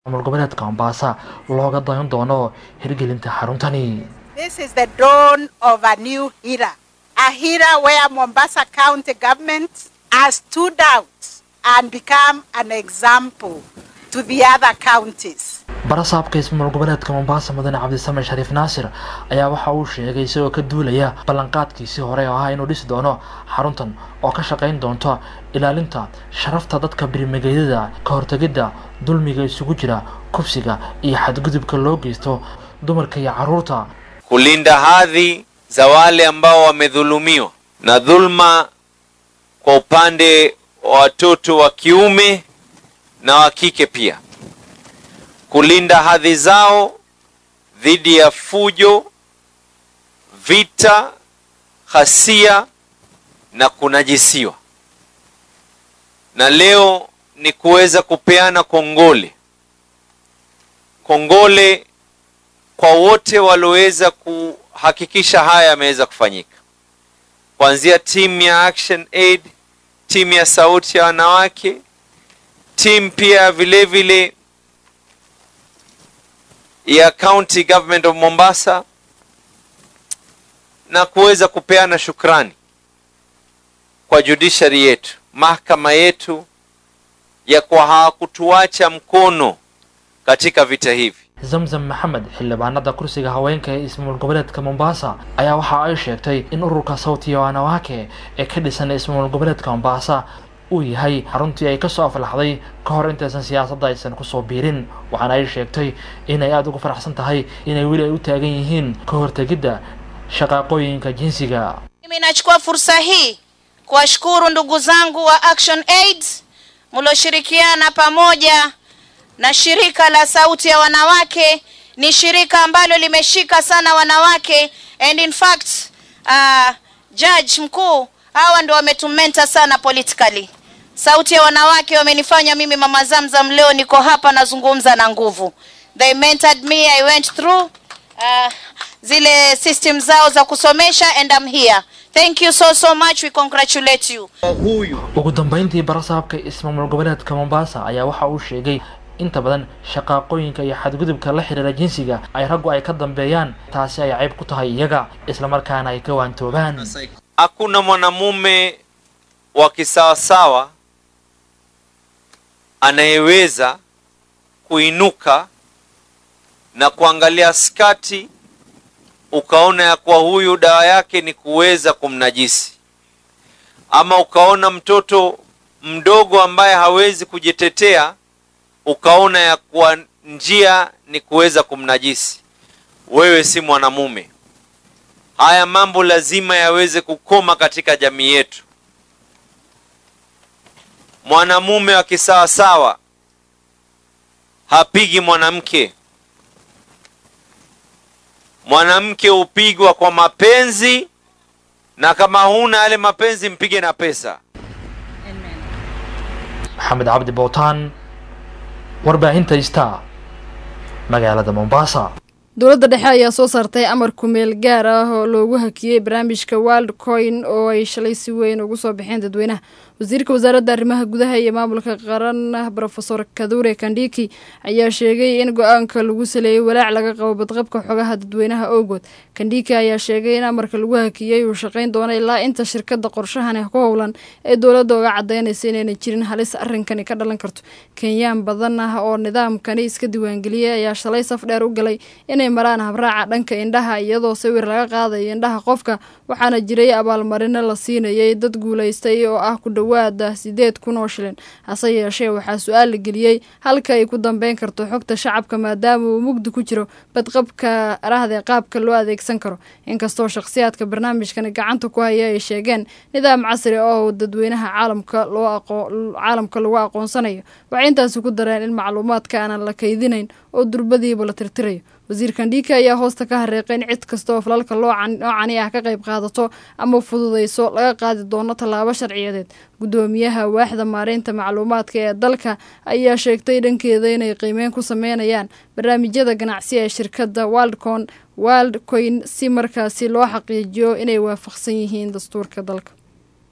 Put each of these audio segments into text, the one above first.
maamul goboleedka mombasa looga dayan doono hirgelinta xaruntani This is the dawn of a new era, a era where Mombasa County government has stood out and become an example to the other counties. barasaabka ismaamul goboleedka mombasa mudane cabdisame shariif naasir ayaa waxa uu sheegay isagoo ka duulaya ballanqaadkiisii hore oo ahaa inuu dhisi doono xaruntan oo ka shaqayn doonto ilaalinta sharafta dadka birmigeydada ka hortegidda dulmiga isugu jira kufsiga iyo xadgudubka loo geysto dumarka iyo caruurta kulinda hadhi za wale ambao wamedhulumiwa na dhulma kwa upande wa watoto wa kiume na wa kike pia, kulinda hadhi zao dhidi ya fujo, vita, ghasia na kunajisiwa. Na leo ni kuweza kupeana kongole, kongole kwa wote walioweza kuhakikisha haya yameweza kufanyika, kuanzia timu ya Action Aid, timu ya Sauti ya Wanawake, timu pia vile vile ya County Government of Mombasa na kuweza kupeana shukrani kwa judiciary yetu, mahakama yetu ya kwa hawakutuacha mkono katika vita hivi. zamzam maxamed xildhibaanada kursiga haweenka ee ismaamul goboleedka mombasa ayaa waxa ay sheegtay in ururka sawtiya wanawake ee ka dhisan ismaamul goboleedka mombasa uu yahay xaruntii ay kasoo aflaxday ka hor intaysan siyaasadda aysan kusoo biirin waxaana ay sheegtay inay aada ugu faraxsan tahay inay weli ay u taagan yihiin ka hortegidda shaqaaqooyinka jinsiga Mimi nachukua fursa hii kuwashukuru ndugu zangu wa Action Aid mlioshirikiana pamoja na shirika la Sauti ya Wanawake. Ni shirika ambalo limeshika sana wanawake and in fact uh, judge mkuu hawa ndio wametumenta sana politically. Sauti ya Wanawake wamenifanya mimi Mama Zamzam leo niko hapa nazungumza na nguvu. They mentored me, I went through uh, zile system zao za kusomesha and I'm here. Thank you so so much. We congratulate you. ugu dambeyntii barasaabka ismaamul goboleedka mombasa ayaa waxa uu sheegay inta badan shaqaaqooyinka iyo xadgudubka la xiriira jinsiga ay raggu ay ka dambeeyaan taasi ay cayb ku tahay iyaga islamarkaana ay ka waantoobaan Hakuna mwanamume wa kisawasawa anayeweza kuinuka na kuangalia skati ukaona ya kuwa huyu dawa yake ni kuweza kumnajisi, ama ukaona mtoto mdogo ambaye hawezi kujitetea ukaona ya kuwa njia ni kuweza kumnajisi. Wewe si mwanamume. Haya mambo lazima yaweze kukoma katika jamii yetu. Mwanamume wa kisawasawa hapigi mwanamke. Mwanamke hupigwa kwa mapenzi, na kama huna yale mapenzi, mpige na pesa. maxamed cabdi bowtaan warbaahinta star magaalada mombasa dowladda dhexe ayaa soo saartay amar kumeel gaar ah oo loogu hakiyey barnaamijka world coin oo ay shalay si weyn ugu soo baxeen dadweynaha wasiirka wasaaradda arrimaha gudaha iyo maamulka qaran brofesor kadure kandhiki ayaa sheegay in go-aanka lagu saleeyey walaac laga qabo badqabka xogaha dadweynaha owgood kandhiki ayaa sheegay in amarka lagu hakiyey uu shaqayn doono ilaa inta shirkadda qorshahani ku howlan ee dowladda uga cadaynaysa inaynan jirin halis arrinkani ka dhalan karto kenyaan badan ah oo nidaamkani iska diiwaangeliyey ayaa shalay saf dheer u galay inay maraan habraaca dhanka indhaha iyadoo sawir laga qaadayo indhaha qofka waxaana jiray abaalmarino la siinayay dad guulaystay oo ah ku dhowaada sideed kun oo shilin hase yeeshee waxaa su-aal la geliyey halka ay ku dambeyn karto xogta shacabka maadaama uu mugdi ku jiro badqabka rahde qaabka loo adeegsan karo inkastoo shakhsiyaadka barnaamijkani gacanta ku haya ay sheegeen nidaam casri oo dadweynaha caalamka loo caalamka lagu aqoonsanayo waxay intaasi ku dareen in macluumaadka aanan la kaydinayn oo durbadiiba la tirtirayo wasiir kandhika ayaa hoosta ka hareeqay in cid kasta oo falalka noocani ah ka qayb qaadato ama fududayso laga qaadi doono tallaabo sharciyadeed guddoomiyaha waaxda maareynta macluumaadka ee dalka ayaa sheegtay dhankeeda inay qiimeyn ku sameynayaan barnaamijyada ganacsi ee shirkadda waldcon waldcoin si markaasi loo xaqiijiyo inay waafaqsan yihiin dastuurka dalka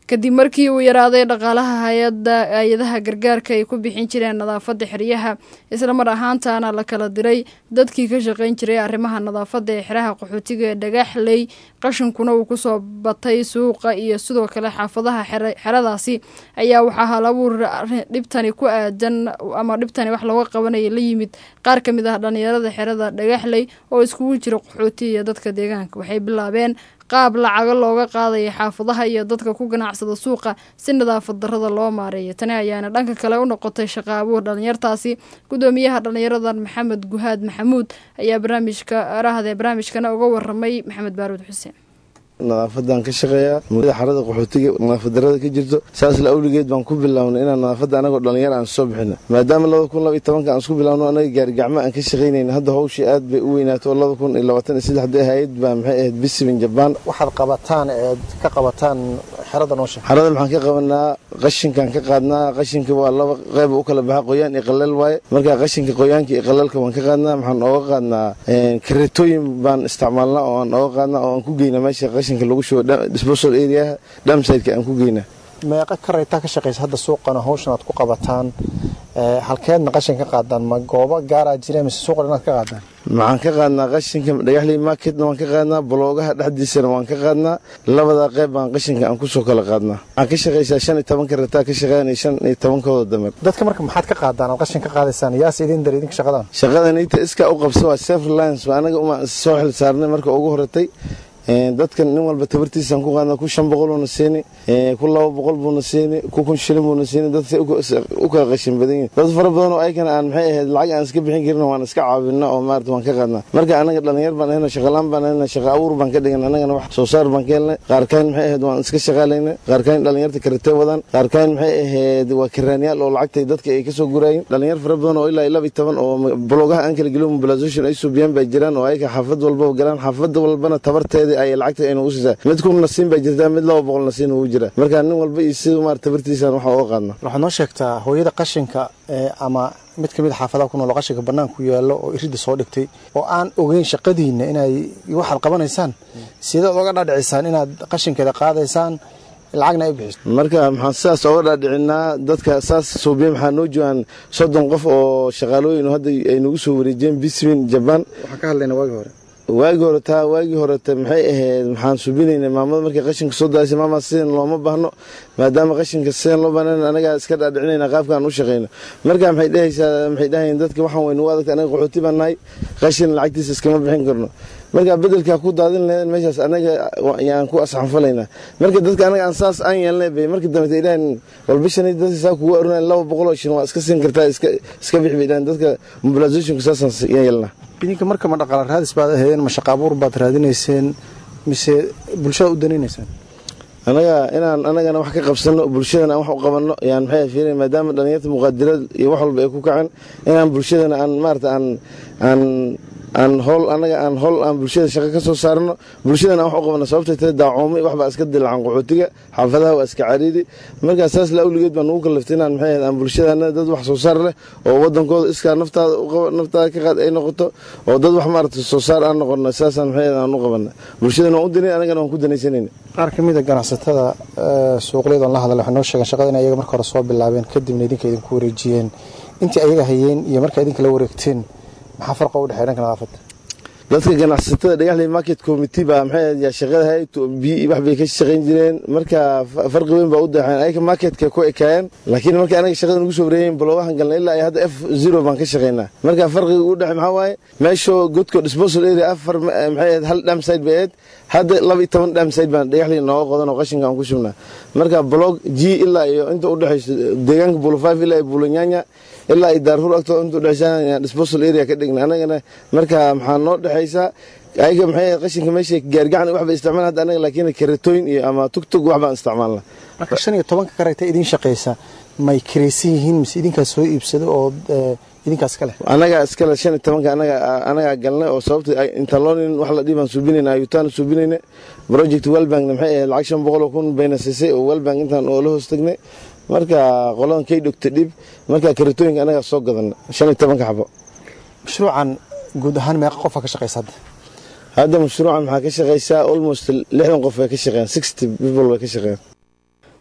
kadib markii uu yaraaday dhaqaalaha hay-ada hay-adaha gargaarka ay ku bixin jireen nadaafadda xeryaha islamar ahaantaana la kala diray dadkii ka shaqayn jiray arrimaha nadaafadda ee xeraha qaxootiga ee dhagaxley qashinkuna uu kusoo batay suuqa iyo sidoo kale xaafadaha xeradaasi ayaa waxaa hal abuur dhibtani ku aadan ama dhibtani wax looga qabanaya la yimid qaar ka mid ah dhalinyarada xerada dhagaxley oo iskugu jira qaxooti iyo dadka deegaanka waxay bilaabeen qaab lacago looga qaadaya xaafadaha iyo dadka ku ganacsada suuqa si nadaafad darada loo maareeyo tani ayaana dhanka kale u noqotay shaqa abuur dhalinyartaasi gudoomiyaha dhalinyaradan maxamed guhaad maxamuud ayaa barnaamijka arahde barnaamijkana uga waramay maxamed baaruud xuseen nadaafadan ka shaqeeyaa mudada xarada qaxootiga nadaafad darada ka jirto saas la awligeed baan ku bilownay inaan nadaafadda anagoo dhalinyar aan soo bixino maadaama labada kun laba iyo tobanka aan isku bilowno anaga gaarigacmo aan ka shaqaynayna hadda hawshii aad bay u weynaato oo laba kun iyo labaatan iyo saddexda hay-ad baa maxay ahayd bisimin jabaan waxaad qabataan eed ka qabataan xerada noosha xarada maxaan ka qabanaa qashinkaan ka qaadnaa qashinka waa laba qeyb u kala baxa qoyaan iyo qalal waaye marka qashinka qoyaanka iyo qalalka waan ka qaadnaa maxaan ooga qaadnaa kareetooyin baan isticmaalnaa oo aan ooga qaadnaa oo aan ku geyna meesha qashinka lagu shubo disposal areaha dhamsideka aan ku geynaa meeqa karaytaa ka shaqaysa hadda suuqana hawshan aad ku qabataan halkeedna qashin ka qaadaan ma goobo gaaraa jira mise suuqan inaad ka qaadaan maxaan ka qaadnaa qashinka dhagaxley marketna waan ka qaadnaa baloogaha dhexdiisana waan ka qaadnaa labadaa qeyb baan qashinka aan kusoo kala qaadnaa waxaan ka shaqaysaa shan iyo tobanka rataa ka shaqeyn iyo shan iyo tobankooda damer dadka marka maxaad ka qaadaan aad qashin ka qaadaysaan yaase idin dar idinka shaqadan shaqadan inta iskaa u qabsa waa self reliance waa anaga uma soo xil saarnay marka ugu horatay dadkan nin walba tabartiisaan ku qaadna ku shan boqol buuna siini ku laba boqol buuna siini ku kun shilin buuna siini dad u kala qashin badan yihin dad fara badan oo ayagana aan maxay ahayd lacag aan iska bixin karin waan iska caawina oo maarata waan ka qaadnaa marka anaga dhalinyar baan ahayna shaqalaan baan ahayna shaqa abuur baan ka dhigan anagana wax soo saar baan ka helnay qaarkaan maxay ahayd waan iska shaqaalayna qaarkaan dhalinyarta karate wadaan qaarkaan maxay ahayd waa karaanyaal oo lacagtay dadka ay kasoo guraayin dhalinyar fara badan oo ilaa laba iyo toban oo blogaha aan kala gelin mobilization ay suubiyaan bay jiraan oo ayaga xaafad walbaba galaan xaafad walbana tabarteeda ay lacagta aynu u siisaa mid kun nasiin baa jirtaa mid laba boqol nasiin uu jira marka nin walba iyo sida maarata tabartiisaan waxa uga qaadna waxaad noo sheegtaa hooyada qashinka ama mid ka mid a xaafadaha ku nool oo qashinka bannaan ku yaallo oo iridda soo dhigtay oo aan ogeyn shaqadiinna inay waxaad qabanaysaan sidaad oga dhaadhicisaan inaad qashinkeeda qaadaysaan lacagna ay bixiso marka maxaan sidaas oga dhaadhicinaa dadka saas suubiya maxaa noo joogaan soddon qof oo shaqaalooyin hadda ay nagu soo wareejiyeen bismin jabaan waxaan ka hadlaynaa waagii hore waagii hore taa waagii horeta maxay ahayd maxaan subinaynay maamada markay qashinka soo daasay maama sidan looma baahno maadaama qashinka sidan loo baahan anagaa iska dhaadhicinayna qaabkaan u shaqayno marka maxay dhehaysaa maxay dhahayeen dadka waxaan waynu u adagta anaga qaxooti baan nahay qashin lacagtiisa iskama bixin karno marka bedelkaa ku daadin lahayn meeshaas anaga yaan ku asxanfalaynaa marka dadka anaga aan saas aan yeelnay bay marka dambe ay dhahan walbishan dadka saa kugu arunayn laba boqol oo shin waa iska siin kartaa iska iska bix bay dhahan dadka mobilizationka saasaan yeelnaa idinka marka ma dhaqaala raadis baad ahaydeen ma shaqa abuur baad raadinayseen mise bulshada u danaynaysaan anaga inaan anagana wax ka qabsano bulshadana aan wax u qabanno yaan maxay fiirin maadaama dhalinyarta muqaadirad iyo wax walba ay ku kaceen inaan bulshadana aan maarata aan aan aan howl anaga aan howl aan bulshada shaqo ka soo saarno bulshadana aan wax u qabano sababtay tahay daacoomay wax baa iska dilacan qaxootiga xaafadaha waa iska cariiri markaa saas la awligeed baan ugu kallaftay inaan maxay ahayd aan bulshadana dad wax soo saar leh oo wadankooda iskaa naftaada u qaba naftaada ka qaad ay noqoto oo dad wax maarata soo saar aan noqono saasaan maxay ahayd aan u qabana bulshadana waan u danay anagana waan ku danaysanayna qaar ka mid a ganacsatada suuqliyadon la hadlay waxay noo sheegeen shaqada in ayaga marka hore soo bilaabeen kadibna idinka idinku wareejiyeen intii ayaga hayeen iyo markaa idinka la wareegteen maxaa farqa u dhexeeya dhanka nadaafadda dadka ganacsatada dhagaxley market committee baa maxay yaa shaqada hay bi wax bay ka shaqayn jireen marka farqi weyn baa u daxeen ayaga marketka ku ekaayeen laakiin marka anaga shaqada nagu soo wareeyeen baloogahan galnay ilaa hadda f zero baan ka shaqaynaa marka farqiga u dhexe maxaa waaye meeshoo godko disposal area afar maxay ahayd hal dhamside bay ahayd hadda laba iyo toban dhamside baan dhagaxley nooga qodan oo qashinka aan ku shubnaa marka blog g ilaa iyo inta u dhexayso deegaanka bulo five ilaa iyo bulo nyanya ilaa ay daarhur agtooda intuu dhexsaan disposal area ka dhigna anagana marka maxaa noo dhexaysaa ayaga maxay qashinka meesha gaargacan wax bay isticmaalaan hadda anaga laakiin karetooyin iyo ama tugtug wax baan isticmaalna marka shan iyo tobanka karayta idin shaqaysa may kiraysan yihiin mise idinkaas soo iibsado oo idinkaas iska leh anaga iskale shan iyo tobanka anaga anagaa galnay oo sababta intaloonin wax la dhibaan suubinayna ayutaan suubinayna project wellbankna maxay ahayd lacag shan boqol oo kun bayna siisay oo wellbank intaan oo la hoos tagnay marka qoladan kay dhogta dhib marka karitooyinka anagaa soo gadana shan iyo tobanka xabo mashruucan guud ahaan meeqa qofa ka shaqaysa hadda hadda mashruucan maxaa ka shaqaysaa almost lixdan qof bay ka shaqeeyaan sixty people bay ka shaqeeyaan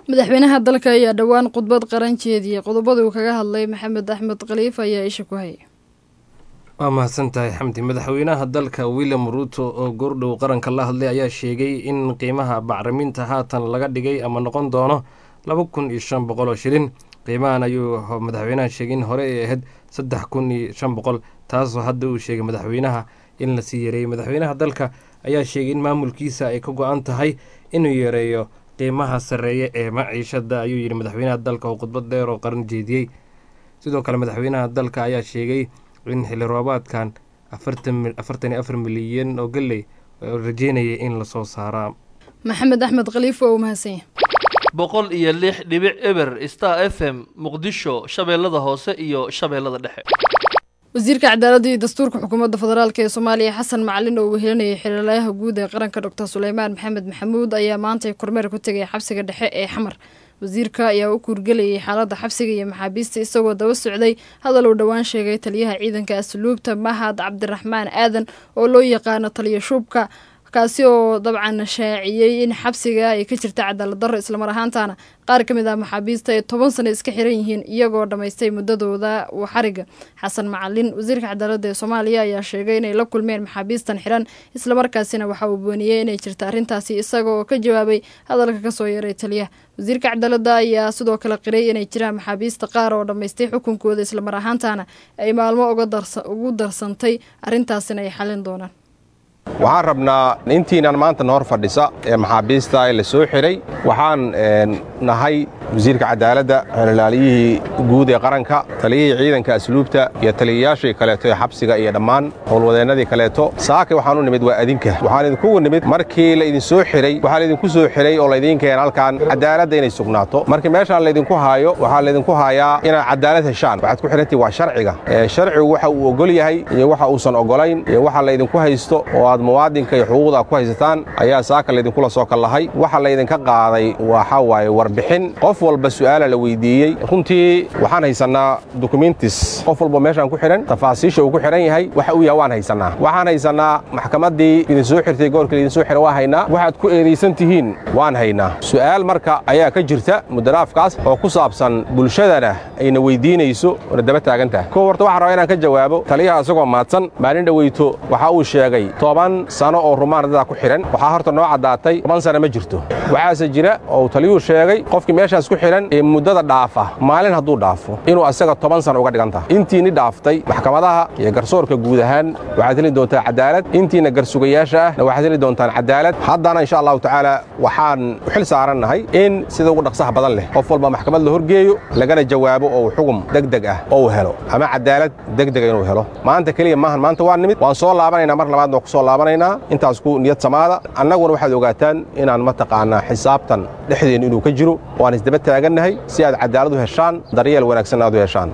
madaxweynaha dalka ayaa dhowaan khudbad qaran jeediyey qodobada uu kaga hadlay maxamed axmed khaliif ayaa isha ku hayay waa mahadsan tahay xamdi madaxweynaha dalka william ruuto oo goordhow qaranka la hadlay ayaa sheegay in qiimaha bacriminta haatan laga dhigay ama noqon doono laba kun iyo shan boqol oo shilin qiimahan ayuu madaxweynaha sheegay in hore ay ahayd saddex kun iyo shan boqol taasoo hadda uu sheegay madaxweynaha in lasii yareeyey madaxweynaha dalka ayaa sheegay in maamulkiisa ay ka go-an tahay inuu yareeyo qiimaha sarreeya ee maciishada ayuu yidhi madaxweynaha dalka oo khudbad dheer oo qaran jeediyey sidoo kale madaxweynaha dalka ayaa sheegay in xilli roobaadkan afartan iyo afar milyan oo galley rajeynayay in lasoo saaraa maxamed axmed khaliif waa uu mahadsanya boqol iyo lix dhibic eber star f m muqdisho shabeellada hoose iyo shabeellada dhexe wasiirka cadaaladda iyo dastuurka xukuumadda federaalk ee soomaaliya xasan macalin oo wehelinayay xiriirlayaha guud ee qaranka doctor suleymaan maxamed maxamuud ayaa maantay kormeer ku tegay xabsiga dhexe ee xamar wasiirka ayaa u kuurgelayay xaaladda xabsiga iyo maxaabiista isagoo daba socday hadal uu dhowaan sheegay taliyaha ciidanka asluubta mahad cabdiraxmaan aadan oo loo yaqaano taliya shuubka kaasi oo dabcan shaaciyey in xabsiga ay ka jirta cadaalad darro islamar ahaantana qaar ka mid ah maxaabiista ay toban sano iska xiran yihiin iyagoo dhammaystay muddadooda xariga xasan macalin wasiirka cadaaladda ee soomaaliya ayaa sheegay inay la kulmeen maxaabiistan xiran islamarkaasina waxa uu booniyey inay jirta arrintaasi isaga oo ka jawaabay hadalka kasoo yeeray taliyaha wasiirka cadaaladda ayaa sidoo kale qiray inay jiraan maxaabiista qaar oo dhammaystay xukunkooda islamar ahaantana ay maalmo ugu darsantay arrintaasina ay xalin doonaan waxaan rabnaa intiinan maanta nahor fadhisa ee maxaabiista la soo xiray waxaan nahay wasiirka cadaaladda xeelilaaliyihii guud ee qaranka taliyihii ciidanka asluubta iyo taliyayaashii kaleeto ee xabsiga iyo dhammaan howlwadeennadii kaleeto saake waxaan u nimid waa adinka waxaan idinkugu nimid markii laydin soo xiray waxaa laydinku soo xiray oo laydiin keena halkan cadaaladda inay sugnaato markii meeshaan laydinku haayo waxaa laydinku haayaa inaad cadaalad heshaan waxaad ku xidhantii waa sharciga sharcigu waxa uu ogol yahay iyo waxa uusan ogolayn iyo waxa laydinku haysto oo aad muwaadinka iyo xuquuqda ku haysataan ayaa saaka laydinkula soo kallahay waxa laydinka qaaday waxa waaye warbixin qof walba su'aala la weydiiyey runtii waxaan haysannaa dokumentis qof walba meeshaan ku xidhan tafaasiisha uu ku xidhan yahay waxa uu yahay waan haysannaa waxaan haysannaa maxkamaddii idin soo xirtay goorkii laydin soo xira waa haynaa waxaad ku eedaysan tihiin waan haynaa su'aal marka ayaa ka jirta muddaraafkaas oo ku saabsan bulshadana ayna weydiinayso oona daba taagan tahay kow horta waxaan rabaa inaan ka jawaabo taliyaha isagoo maadsan maalin dhoweyto waxa uu sheegay toban sano oo rumaan dadaa ku xidhan waxaa horta noo caddaatay toban sano ma jirto waxaase jira oo uu taliyuhu sheegay qofkii meeshaas ku xidhan ee muddada dhaafa maalin hadduu dhaafo inuu asaga toban sano uga dhigan tahay intiinni dhaaftay maxkamadaha iyo garsoorka guud ahaan waxaad heli doontaa cadaalad intiina garsugayaasha ahna waxaad heli doontaan cadaalad haddana insha allahu tacaala waxaan u xil saarannahay in sida ugu dhaqsaha badan leh qof walba maxkamad la horgeeyo lagana jawaabo oo xugum degdeg ah oo uu helo ama cadaalad degdega inuu helo maanta keliya maahan maanta waa nimid waan soo laabanaynaa mar labaadna waan ku soo laabanaynaa intaas ku niyad samaada annaguna waxaad ogaataan inaan mataqaanaa xisaabtan dhexdeennu inuu ka jiro waan isdaba taagannahay si aad cadaalad u heshaan daryeel wanaagsan aad u heshaan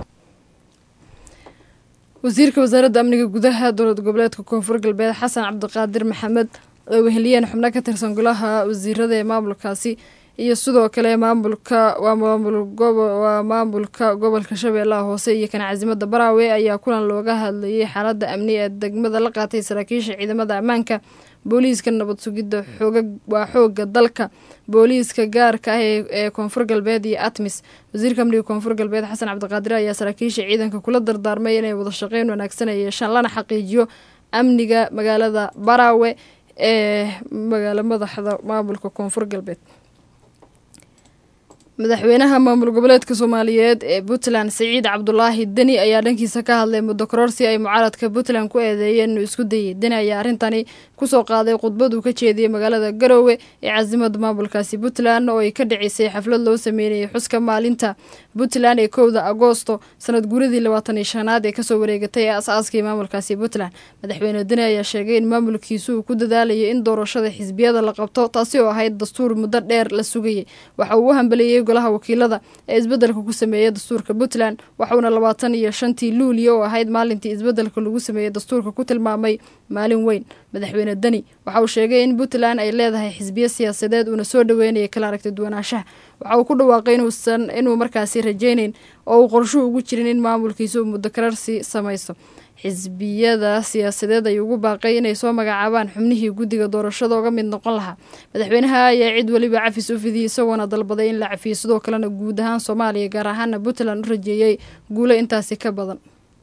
wasiirka wasaaradda amniga gudaha dowlad goboleedka koonfur galbeed xasan cabdiqaadir maxamed oo weheliyeen xubno ka tirsan golaha wasiirada ee maamulkaasi iyo sidoo kale maamulka waa maamulwaa maamulka gobolka shabeellaha hoose iyo kan casimadda baraawe ayaa kulan looga hadlayay xaaladda amni ee degmada la qaatay saraakiisha ciidamada ammaanka booliiska nabad sugidda xooga waa xoogga dalka booliiska gaarka ah ee koonfur galbeed iyo atmis wasiirka amniga koonfur galbeed xasan cabdiqaadir ayaa saraakiisha ciidanka kula dardaarmay inay wada shaqeyn wanaagsan ay yeeshaan lana xaqiijiyo amniga magaalada baraawe ee magaalo madaxda maamulka koonfur galbeed madaxweynaha maamul goboleedka soomaaliyeed ee puntland siciid cabdulaahi deni ayaa dhankiisa ka hadlay muddo kororsi ay mucaaradka puntland ku eedeeyeen inuu isku dayay deni ayaa arrintani kusoo qaaday khudbad uu ka jeediyey magaalada garoowe ee caasimada maamulkaasi puntland oo ay ka dhicisay xaflad loo sameynayay xuska maalinta puntland ee kowda agoosto sanad guuradii labaatan iyo shanaad ee kasoo wareegatay ee as-aaskii maamulkaasi puntland madaxweyne deni ayaa sheegay in maamulkiisu uu ku dadaalayo in doorashada xisbiyada la qabto taasi oo ahayd dastuur muddo dheer la sugayay waxa uu u hambeliyey golaha wakiilada ee isbeddelka ku sameeyey dastuurka puntland waxauna labaatan iyo shantii luuliya oo ahayd maalintii isbeddelka lagu sameeyey dastuurka ku tilmaamay maalin weyn madaxweyne deni waxa uu sheegay in puntland ay leedahay xisbiyo siyaasadeed uuna soo dhaweynaya kala aragti duwanaanshaha waxa uu ku dhawaaqay inuusan inuu markaasi rajayneyn oo uu qorshuhu ugu jirin in maamulkiisa uu muddo kararsi samaysto xisbiyada siyaasadeed ayuu ugu baaqay inay soo magacaabaan xubnihii guddiga doorashada oga mid noqon lahaa madaxweynaha ayaa cid weliba cafis u fidiyey isagoona dalbaday in la cafiyo sidoo kalena guud ahaan soomaaliya gaar ahaana puntland u rajeeyey guulo intaasi ka badan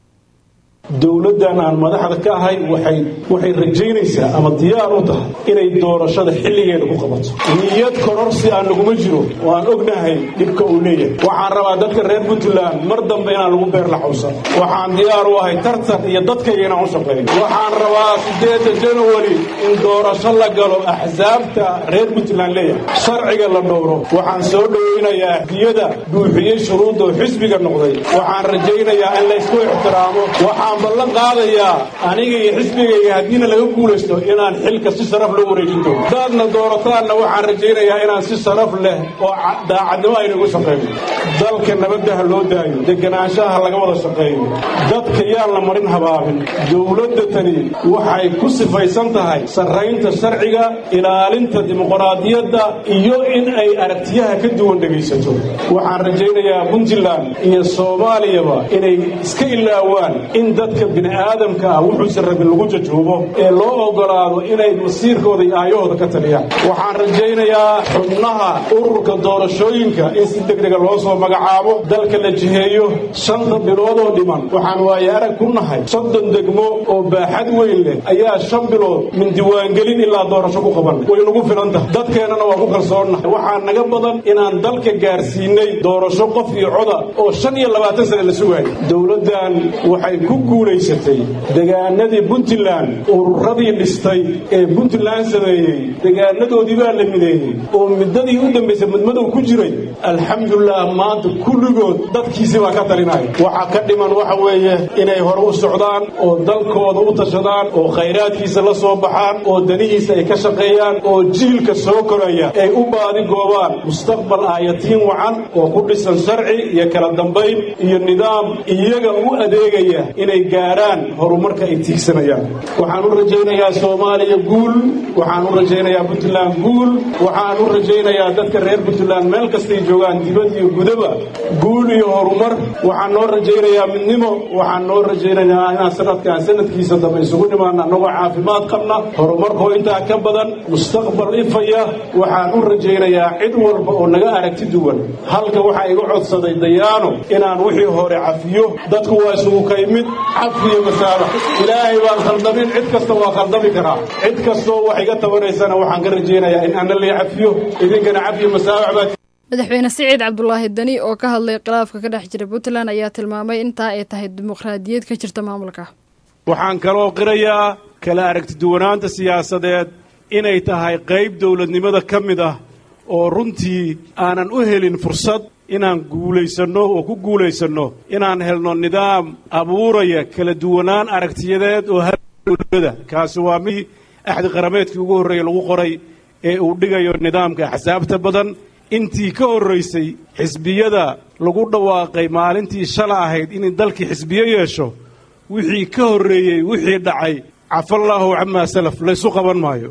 dowladdan aan madaxda ka ahay waxay waxay rajaynaysaa ama diyaar u tahay inay doorashada xilligeeda ku qabato niyad kororsi aan naguma jiro oo aan ognahay dhibka uu leeyahay waxaan rabaa dadka reer puntland mar dambe inaan lagu beer laxawsan waxaan diyaar u ahay tartan iyo dadkayga inaan u shaqeeyo waxaan rabaa sideedda january in doorasho la galo axsaabta reer puntland leeyahay sharciga la dhowro waxaan soo dhoweynayaa diyada buuxiyey shuruudda oo xisbiga noqday waxaan rajaynayaa in laysku ixtiraamo waxaan ballan qaadayaa aniga iyo xisbigayga haddiina laga guulaysto inaan xilka si sharaf loo wareejin doono daadna doorataanna waxaan rajaynayaa inaan si sharaf leh oo daacadnimo aynagu shaqayno dalka nabaddaha loo daayo deganaanshaha laga wada shaqeeyo dadka yaan la marin habaabin dowladda tani waxay ku sifaysan tahay sarraynta sharciga ilaalinta dimuqraadiyadda iyo in ay aragtiyaha ka duwan dhegaysato waxaan rajaynayaa puntland iyo soomaaliyaba inay iska ilaawaan in dadka bini'aadamka ah wuxuusan rabin lagu jajuubo ee loo oggolaado inay masiirkooda iyo aayahooda ka taliyaan waxaan rajaynayaa xubnaha ururka doorashooyinka in si degdega loo soo magacaabo dalka la jiheeyo shanta bilood oo dhiman waxaan waaye arag ku nahay soddon degmo oo baaxad weyn leh ayaa shan bilood min diiwaangelin ilaa doorasho ku qaban way nagu filan tahay dadkeennana waa ku kalsoonnahay waxaa naga badan inaan dalka gaarsiinay doorasho qof iyo coda oo shan iyo labaatan sane la sugaayay dowladdan waxay ku guulaysatay degaanadii puntland ururadii dhistay ee puntland sameeyey degaanadoodii baa la mideeyey oo muddadii u dambaysay mudmadow ku jiray alxamdulilah maanta kulligood dadkiisii baa ka talinaya waxaa ka dhiman waxa weeye inay hore u socdaan oo dalkooda u tashadaan oo khayraadkiisa la soo baxaan oo danihiisa ay ka shaqeeyaan oo jiilka soo koraya ay u baadi goobaan mustaqbal aayatiin wacan oo ku dhisan sharci iyo kala dambayn iyo nidaam iyaga u adeegaya inay gaaraan horumarka ay tiigsanayaan waxaan u rajaynayaa soomaaliya guul waxaan u rajaynayaa puntland guul waxaan u rajaynayaa dadka reer puntland meel kastay joogaan dibad iyo gudaba guul iyo horumar waxaan noo rajaynayaa midnimo waxaan noo rajaynayaa inaan sanadkan sanadkiisa dambe isugu nimaana annagoo caafimaad qabna horumarkoo intaa ka badan mustaqbal ifaya waxaan u rajaynayaa cid walba oo naga aragti duwan halka waxaa iga codsaday dayaano inaan wixii hore cafiyo dadku waa isugu ka imid cafiyo masaabax ilaahay baan khaldamin cid kasta waa khaldami karaa cid kastoo wax iga tabanaysana waxaan ka rajaynayaa in ana lay cafiyo idinkana cafiyo masaabax baad madaxweyne siciid cabdulaahi dani oo ka hadlay khilaafka ka dhex jira puntland ayaa tilmaamay intaa ay tahay dimuqraadiyad ka jirta maamulka waxaan kaloo qirayaa kala aragtiduwanaanta siyaasadeed inay tahay qayb dowladnimada ka mid ah oo runtii aanan u helin fursad inaan guulaysanno oo ku guulaysanno inaan helno nidaam abuuraya kala duwanaan aragtiyadeed oo dowlada kaasi waa mid axdi qarameedkii ugu horreeyey lagu qoray ee uu dhigayo nidaamka axsaabta badan intii ka horraysay xisbiyada lagu dhawaaqay maalintii shala ahayd inay dalkii xisbiyo yeesho wixii ka horreeyey wixii dhacay cafallaahu camaa salaf laysu qaban maayo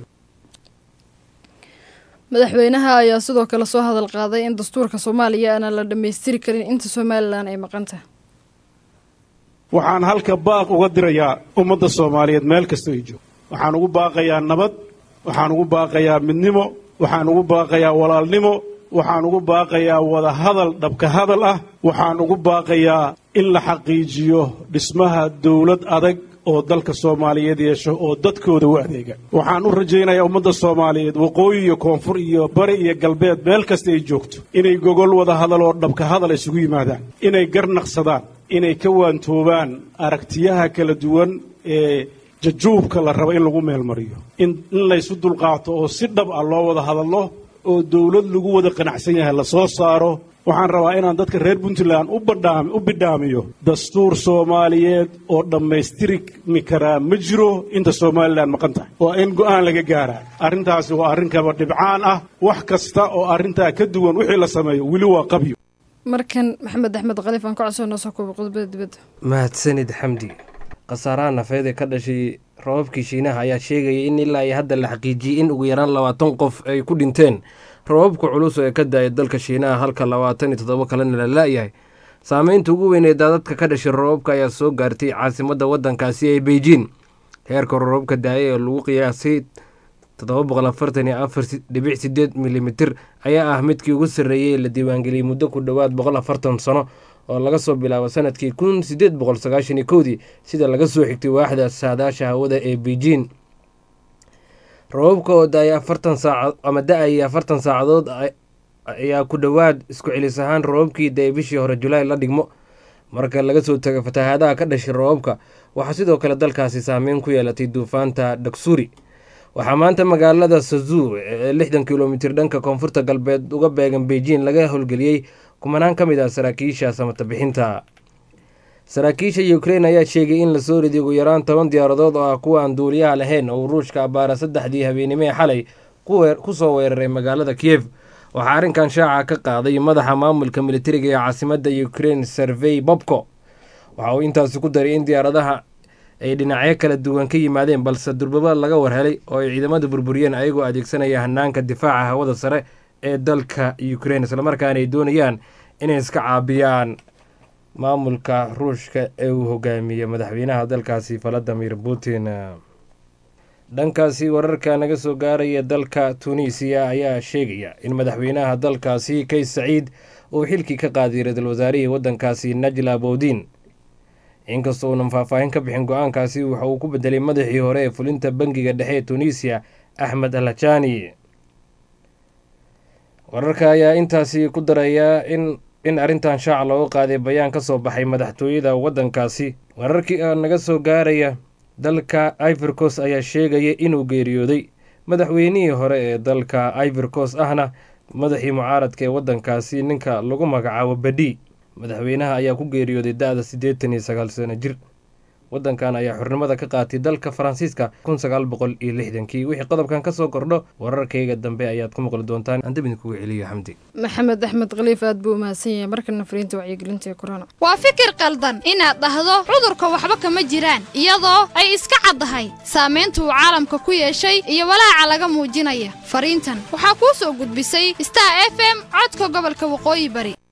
madaxweynaha ayaa sidoo kale soo hadal qaaday in dastuurka soomaaliya aanan la dhammaystiri karin inta somalilan ay maqan tahay waxaan halka baaq uga dirayaa ummadda soomaaliyeed meel kasta ay joogto waxaan ugu baaqayaa nabad waxaan ugu baaqayaa midnimo waxaan ugu baaqayaa walaalnimo waxaan ugu baaqayaa wada hadal dhabka hadal ah waxaan ugu baaqayaa in la xaqiijiyo dhismaha dowlad adag oo dalka soomaaliyeed yeesho oo dadkooda u adeega waxaan u rajaynayaa ummadda soomaaliyeed waqooyi iyo koonfur iyo bari iyo galbeed meel kasta ay joogto inay gogol wada hadal oo dhabka hadal isugu yimaadaan inay garnaqsadaan inay ka waantoobaan aragtiyaha kala duwan ee jajuubka la rabo in lagu meelmariyo in laysu dulqaato oo si dhab ah loo wada hadallo oo dowlad lagu wada qanacsan yahay la soo saaro waxaan rabaa inaan dadka reer puntland u bidhaamiyo dastuur soomaaliyeed oo dhammaystirmi karaa ma jiro inta somalilan maqan tahay waa in go'aan laga gaaraa arrintaasi waa arrin kaba dhibcaan ah wax kasta oo arrintaa ka duwan wixii la sameeyo weli waa qabyo markan maxamed axmed khaliif aan ka codsoo soo kooba qodobada dibadda mahadsanid xamdi khasaaraha nafeed ee ka dhashay roobabkii shiinaha ayaa sheegaya in ilaa iyo hadda la xaqiijiyey in ugu yaraan labaatan qof ay ku dhinteen roobabka culus ee ka da-ay dalka shiinaha halka labaatan iyo toddoba kalena la la-yahay saameynta ugu weyn ee daadadka ka dhashay roobabka ayaa soo gaartay caasimadda waddankaasi ee beijing heerka roobabka da-ay ee lagu qiyaasay toddoba boqol afartan iyo afar dhibic sideed milimitir ayaa ah midkii ugu sarreeyey la diiwaangeliyey muddo ku dhowaad boqol afartan sano oo laga soo bilaabo sanadkii kun sideed boqol sagaashan iyo kowdii sida laga soo xigtay waaxda saadaasha hawada ee beijing roobabka oo da-ay afartan saaca ama da-ay afartan saacadood ayaa ku dhowaad isku celis ahaan roobabkii da-ay bishii hore julaay la dhigmo marka laga soo tago fatahaadaha ka dhashay roobabka waxaa sidoo kale dalkaasi saameyn ku yeelatay duufaanta dhaksuri waxaa maanta magaalada sazuu ee lixdan kilomitir dhanka koonfurta galbeed uga beegan beijing laga howlgeliyey kumanaan ka mid ah saraakiisha samata bixinta saraakiisha ukrain ayaa sheegay in lasoo riday ugu yaraan toban diyaaradood oo ah kuwa aan duuliyaha lahayn oo ruushka abbaara saddexdii habeenimee xalay ku soo weeraray magaalada kiev waxaa arrinkan shaaca ka qaaday madaxa maamulka militariga ee caasimadda ukrain servey bobko waxa uu intaasi ku daray in diyaaradaha ay dhinacyo kala duwan ka yimaadeen balse durbaba laga warhelay oo ay ciidamada burburiyeen ayagoo adeegsanaya hanaanka difaaca hawada sare ee dalka ukrain islamarkaana ay doonayaan inay iska caabiyaan maamulka ruushka ee uu hogaamiyey madaxweynaha dalkaasi valadimir putin dhankaasi wararka naga soo gaaraya dalka tunisiya ayaa sheegaya in madaxweynaha dalkaasi kays saciid uu xilkii ka qaaday ra-iisul wasaarihii waddankaasi najla bowdin inkastoo uunan faahfaahin ka bixin go-aankaasi waxa uu ku bedelay madaxii hore ee fulinta bangiga dhexe ee tunisiya axmed alhajani wararka ayaa intaasi ku daraya in in arrintan shaaca looga qaaday bayaan ka soo baxay madaxtooyada waddankaasi wararkii a naga soo gaaraya dalka ivorcos ayaa sheegaya inuu geeriyooday madaxweynihii hore ee dalka ivorcos ahna madaxii mucaaradka ee waddankaasi ninka lagu magacaabo badhi madaxweynaha ayaa ku geeriyooday da-da siddeetan iyo sagaal sano jir waddankan ayaa xurnimada ka qaatay dalka faransiiska kun sagaal boqol iyo lixdankii wixii qodobkan ka soo kordho wararkayga dambe ayaad ku maqli doontaan aan dib idinkugu celiyo xamdi maxamed axmed khaliif aad buu umahadsan yahay markana fariinta wacyigelinta ee korona waa fikir qaldan inaad dhahdo cudurka waxba kama jiraan iyadoo ay iska caddahay saamaynta uu caalamka ku yeeshay iyo walaaca laga muujinaya fariintan waxaa kuu soo gudbisay star f m codka gobolka waqooyi bari